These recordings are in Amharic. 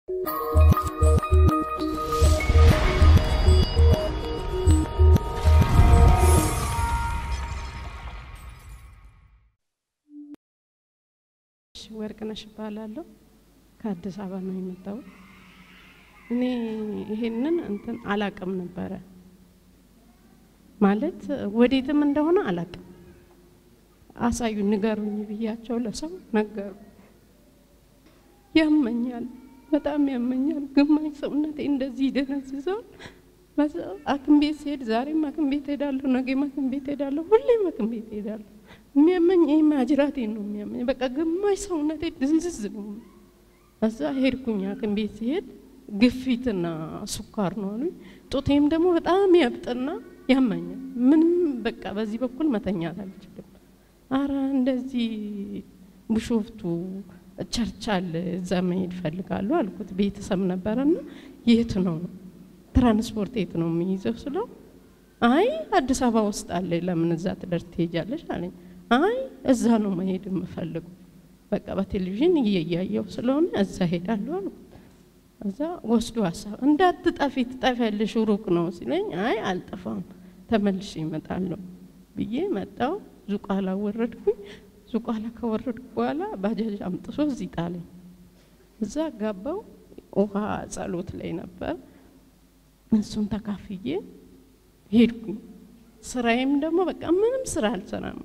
ወርቅነሽ እባላለሁ። ከአዲስ አበባ ነው የመጣሁት። እኔ ይሄንን እንትን አላቅም ነበረ ማለት ወዴትም እንደሆነ አላቅም። አሳዩ ንገሩኝ ብያቸው ለሰው ነገሩ። ያመኛል፣ በጣም ያመኛል። ግማሽ ሰውነቴ እንደዚህ ይደነዝዛል። በዛ ሐኪም ቤት ሲሄድ ዛሬም ሐኪም ቤት ሄዳለሁ፣ ነገም ሐኪም ቤት ሄዳለሁ፣ ሁሌም ሐኪም ቤት ሄዳለሁ። የሚያመኝ ይህ ማጅራቴ ነው የሚያመኝ። በቃ ግማሽ ሰውነቴ ድንዝዝ ነው። እዛ ሄድኩኝ ሐኪም ቤት ሲሄድ ግፊትና ስኳር ነው አሉኝ። ጡቴም ደግሞ በጣም ያብጥና ያመኛል። ምንም በቃ በዚህ በኩል መተኛት አልችልም። አረ እንደዚህ ቢሾፍቱ ቸርች አለ እዛ መሄድ እፈልጋለሁ አልኩት። ቤተሰብ ነበረና የት ነው ትራንስፖርት የት ነው የሚይዘው ስለው አይ አዲስ አበባ ውስጥ አለ ለምን እዛ ትደርስ ትሄጃለሽ አለኝ። አይ እዛ ነው መሄድ የምፈልገው በቃ በቴሌቪዥን እያየው ስለሆነ እዛ ሄዳለሁ አልኩት። እዛ ወስዶ ሀሳብ እንዳትጠፊ ትጠፊያለሽ ሩቅ ነው ሲለኝ አይ አልጠፋም ተመልሼ እመጣለሁ ብዬ መጣው። ዙቋላ ወረድኩኝ። ዙቋላ ከወረድኩ በኋላ ባጃጅ አምጥሶ እዚህ ጣለኝ። እዛ ጋባው ውሃ ጸሎት ላይ ነበር። እሱን ተካፍዬ ሄድኩኝ። ስራዬም ደግሞ በቃ ምንም ስራ አልሰራም።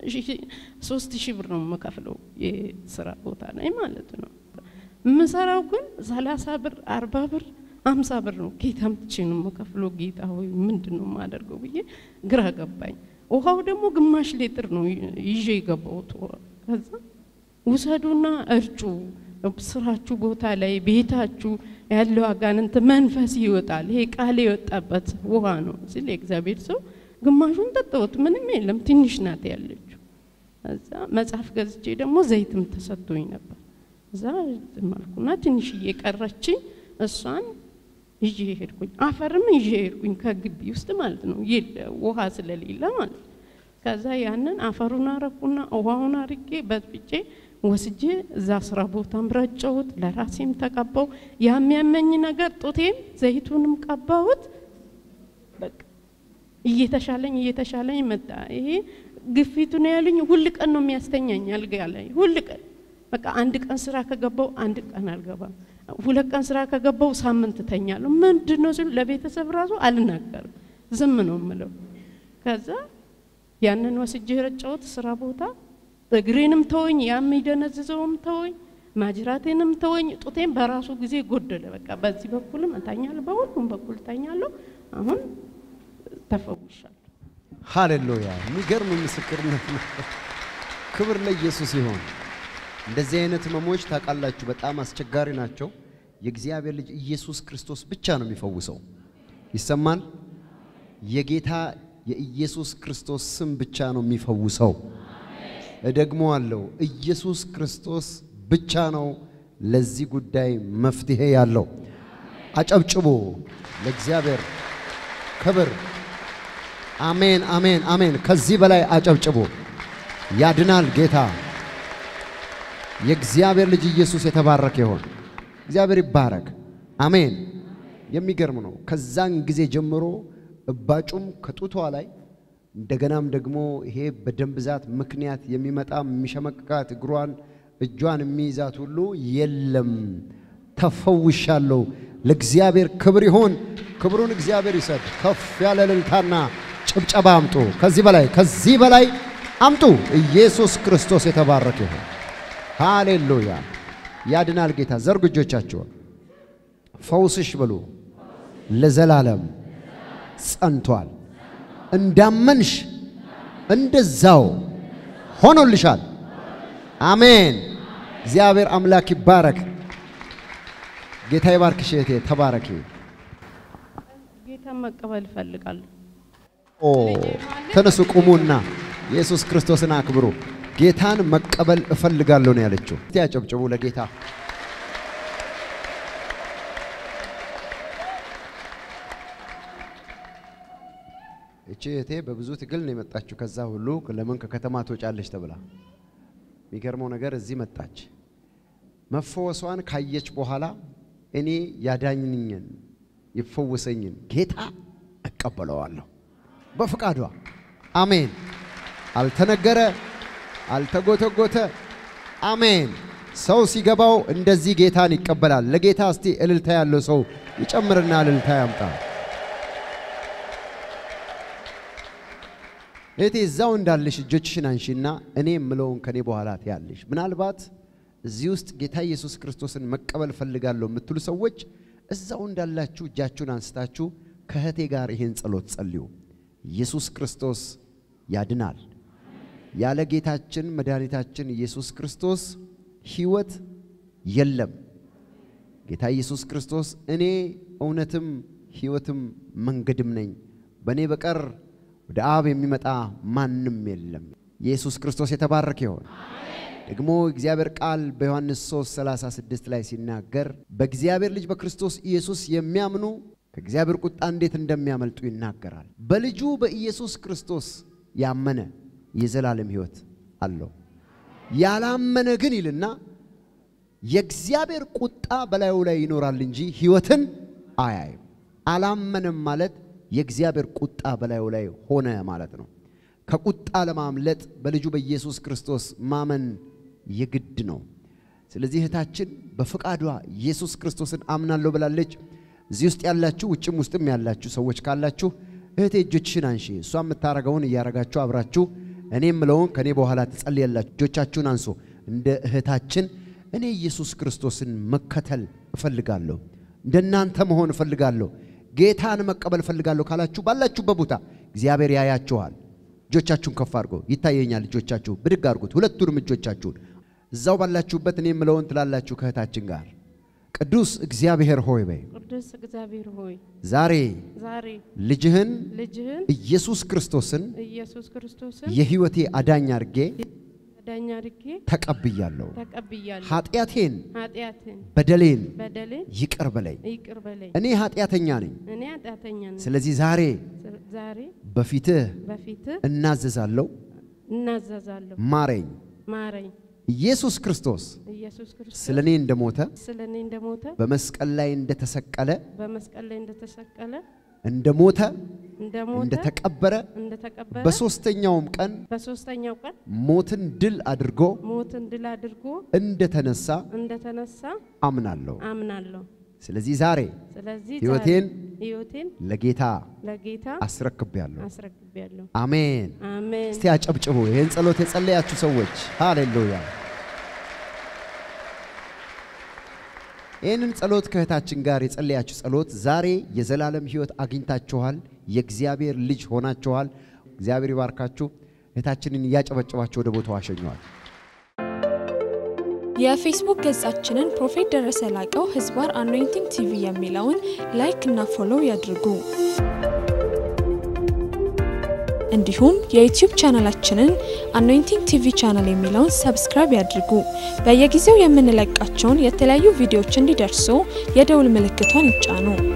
ሶስት ሺህ ብር ነው የምከፍለው የስራ ቦታ ላይ ማለት ነው። የምሰራው ግን ሰላሳ ብር አርባ ብር አምሳ ብር ነው። ጌታ ምትቼ ነው የምከፍለው። ጌታ ሆይ ምንድን ነው የማደርገው ብዬ ግራ ገባኝ። ውሃው ደግሞ ግማሽ ሌትር ነው ይዤ የገባሁት። ከዛ ውሰዱና እርጩ ስራችሁ ቦታ ላይ ቤታችሁ ያለው አጋንንት መንፈስ ይወጣል። ይሄ ቃል የወጣበት ውሃ ነው ሲል የእግዚአብሔር ሰው ግማሹን ጠጣሁት። ምንም የለም ትንሽ ናት ያለችው። እዛ መጽሐፍ ገዝቼ ደግሞ ዘይትም ተሰጥቶኝ ነበር። እዛ ማልኩና ትንሽዬ ቀረችኝ። እሷን ይዤ ሄድኩኝ። አፈርም ይዤ ሄድኩኝ ከግቢ ውስጥ ማለት ነው፣ ውሃ ስለሌለ ማለት ነው። ከዛ ያንን አፈሩን አረኩና ውሃውን አርጌ በጥብጬ ወስጄ እዛ ስራ ቦታም ረጨሁት፣ ለራሴም ተቀባው። የሚያመኝ ነገር ጡቴም ዘይቱንም ቀባሁት። በቃ እየተሻለኝ እየተሻለኝ መጣ። ይሄ ግፊቱ ነው ያሉኝ። ሁል ቀን ነው የሚያስተኛኝ አልጋ ላይ ሁል ቀን በቃ አንድ ቀን ስራ ከገባው አንድ ቀን አልገባም። ሁለት ቀን ስራ ከገባው ሳምንት ተኛለሁ። ምንድን ነው ሲሉ ለቤተሰብ ራሱ አልናገርም፣ ዝም ነው የምለው። ከዛ ያንን ወስጄ ረጨሁት ስራ ቦታ እግሬንም ተወኝ፣ ያም ይደነዝዘውም ተወኝ፣ ማጅራቴንም ተወኝ። ጡቴም በራሱ ጊዜ ጎደለ። በቃ በዚህ በኩልም እተኛለሁ፣ በሁሉም በኩል እተኛለሁ። አሁን ተፈውሻለሁ። ሃሌሉያ! የሚገርም ምስክርነት ነው። ክብር ለኢየሱስ ይሆን። እንደዚህ አይነት ህመሞች ታውቃላችሁ፣ በጣም አስቸጋሪ ናቸው። የእግዚአብሔር ልጅ ኢየሱስ ክርስቶስ ብቻ ነው የሚፈውሰው። ይሰማል። የጌታ የኢየሱስ ክርስቶስ ስም ብቻ ነው የሚፈውሰው። ደግሞ አለው ኢየሱስ ክርስቶስ ብቻ ነው ለዚህ ጉዳይ መፍትሄ ያለው። አጨብጭቦ ለእግዚአብሔር ክብር። አሜን፣ አሜን፣ አሜን። ከዚህ በላይ አጨብጭቦ ያድናል ጌታ። የእግዚአብሔር ልጅ ኢየሱስ የተባረከ ይሆን። እግዚአብሔር ይባረክ። አሜን። የሚገርም ነው። ከዛን ጊዜ ጀምሮ እባጩም ከጡቷ ላይ እንደገናም ደግሞ ይሄ በደም ብዛት ምክንያት የሚመጣ የሚሸመቅቃት እግሯን እጇን የሚይዛት ሁሉ የለም። ተፈውሻለሁ። ለእግዚአብሔር ክብር ይሆን። ክብሩን እግዚአብሔር ይሰድ። ከፍ ያለ እልልታና ጭብጨባ አምጡ። ከዚህ በላይ ከዚህ በላይ አምጡ። ኢየሱስ ክርስቶስ የተባረከ ይሆን። ሃሌሉያ። ያድናል ጌታ። ዘርጉ እጆቻችሁን። ፈውስሽ ብሉ ለዘላለም ጸንቷል። እንዳመንሽ እንደዛው ሆኖልሻል። አሜን። እግዚአብሔር አምላክ ይባረክ። ጌታ ይባርክሽ እህቴ፣ ተባረኪ። ጌታን መቀበል እፈልጋለሁ። ኦ ተነሱ፣ ቁሙና ኢየሱስ ክርስቶስን አክብሩ። ጌታን መቀበል እፈልጋለሁ ነው ያለችው። እስቲ ያጨብጭቡ ለጌታ። እቺ እህቴ በብዙ ትግል ነው የመጣችው። ከዛ ሁሉ ለምን ከከተማ ትወጫለች ተብላ የሚገርመው ነገር እዚህ መጣች። መፈወሷን ካየች በኋላ እኔ ያዳኝኝን ይፈወሰኝን ጌታ እቀበለዋለሁ በፍቃዷ። አሜን። አልተነገረ፣ አልተጎተጎተ። አሜን። ሰው ሲገባው እንደዚህ ጌታን ይቀበላል። ለጌታ እስቲ እልልታ ያለው ሰው ይጨምርና እልልታ ያምጣ። እህቴ እዛው እንዳለሽ እጆችሽን አንሺና እኔ የምለውን ከኔ በኋላ ትያለሽ። ምናልባት እዚህ ውስጥ ጌታ ኢየሱስ ክርስቶስን መቀበል ፈልጋለሁ የምትሉ ሰዎች እዛው እንዳላችሁ እጃችሁን አንስታችሁ ከእህቴ ጋር ይሄን ጸሎት ጸልዩ። ኢየሱስ ክርስቶስ ያድናል። ያለ ጌታችን መድኃኒታችን ኢየሱስ ክርስቶስ ሕይወት የለም። ጌታ ኢየሱስ ክርስቶስ እኔ እውነትም ሕይወትም መንገድም ነኝ፣ በእኔ በቀር ወደ አብ የሚመጣ ማንም የለም። ኢየሱስ ክርስቶስ የተባረከ ይሆን። ደግሞ እግዚአብሔር ቃል በዮሐንስ 3 36 ላይ ሲናገር በእግዚአብሔር ልጅ በክርስቶስ ኢየሱስ የሚያምኑ ከእግዚአብሔር ቁጣ እንዴት እንደሚያመልጡ ይናገራል። በልጁ በኢየሱስ ክርስቶስ ያመነ የዘላለም ሕይወት አለው። ያላመነ ግን ይልና የእግዚአብሔር ቁጣ በላዩ ላይ ይኖራል እንጂ ሕይወትን አያይም። አላመነም ማለት የእግዚአብሔር ቁጣ በላዩ ላይ ሆነ ማለት ነው። ከቁጣ ለማምለጥ በልጁ በኢየሱስ ክርስቶስ ማመን የግድ ነው። ስለዚህ እህታችን በፍቃዷ ኢየሱስ ክርስቶስን አምናለሁ ብላለች። እዚህ ውስጥ ያላችሁ ውጭም ውስጥም ያላችሁ ሰዎች ካላችሁ እህቴ እጆችሽን አንሺ። እሷ የምታረገውን እያረጋችሁ አብራችሁ እኔ የምለውን ከእኔ በኋላ ትጸልያላችሁ። እጆቻችሁን አንሱ። እንደ እህታችን እኔ ኢየሱስ ክርስቶስን መከተል እፈልጋለሁ፣ እንደናንተ መሆን እፈልጋለሁ፣ ጌታን መቀበል እፈልጋለሁ ካላችሁ ባላችሁበት ቦታ እግዚአብሔር ያያችኋል። እጆቻችሁን ከፍ አድርጎ ይታየኛል። እጆቻችሁ ብድግ አድርጉት፣ ሁለቱንም እጆቻችሁን እዛው ባላችሁበት እኔ የምለውን ትላላችሁ ከእህታችን ጋር ቅዱስ እግዚአብሔር ሆይ በይ ቅዱስ እግዚአብሔር ሆይ ዛሬ ዛሬ ልጅህን ልጅህን ኢየሱስ ክርስቶስን ኢየሱስ ክርስቶስን የሕይወቴ አዳኝ አድርጌ ዳኛ አድርጌ ተቀብያለሁ። ተቀብያለሁ። ኃጢአቴን ኃጢአትን በደሌን በደሌን ይቅር በለኝ። ይቅር በለኝ። እኔ ኃጢአተኛ ነኝ። እኔ ኃጢአተኛ ነኝ። ስለዚህ ዛሬ ዛሬ በፊትህ በፊትህ እናዘዛለሁ፣ እናዘዛለሁ። ማረኝ። ማረኝ። ኢየሱስ ክርስቶስ ኢየሱስ ክርስቶስ ስለ እኔ እንደሞተ ስለ እኔ እንደሞተ በመስቀል ላይ እንደተሰቀለ በመስቀል ላይ እንደተሰቀለ እንደሞተ እንደሞተ እንደተቀበረ እንደተቀበረ በሦስተኛውም ቀን በሶስተኛው ቀን ሞትን ድል አድርጎ ሞትን ድል አድርጎ እንደተነሳ እንደተነሳ አምናለሁ። አምናለሁ። ስለዚህ ዛሬ ስለዚህ ሕይወቴን ዛሬ ሕይወቴን ለጌታ ለጌታ አስረክቤያለሁ። አስረክቤያለሁ። አሜን። አሜን። እስቲ አጨብጭቡ። ይህን ጸሎት የጸለያችሁ ሰዎች ሃሌሉያ። ይህንን ጸሎት ከእህታችን ጋር የጸለያችሁ ጸሎት ዛሬ የዘላለም ሕይወት አግኝታችኋል። የእግዚአብሔር ልጅ ሆናችኋል። እግዚአብሔር ይባርካችሁ። እህታችንን እያጨበጨባችሁ ወደ ቦታው አሸኘዋል። የፌስቡክ ገጻችንን ፕሮፌት ደረሰ ላቀው ህዝባር አኖይንቲንግ ቲቪ የሚለውን ላይክ እና ፎሎው ያድርጉ። እንዲሁም የዩቲዩብ ቻናላችንን አኖይንቲንግ ቲቪ ቻናል የሚለውን ሰብስክራይብ ያድርጉ። በየጊዜው የምንለቃቸውን የተለያዩ ቪዲዮዎች እንዲደርሱ የደውል ምልክቷን ይጫኑ።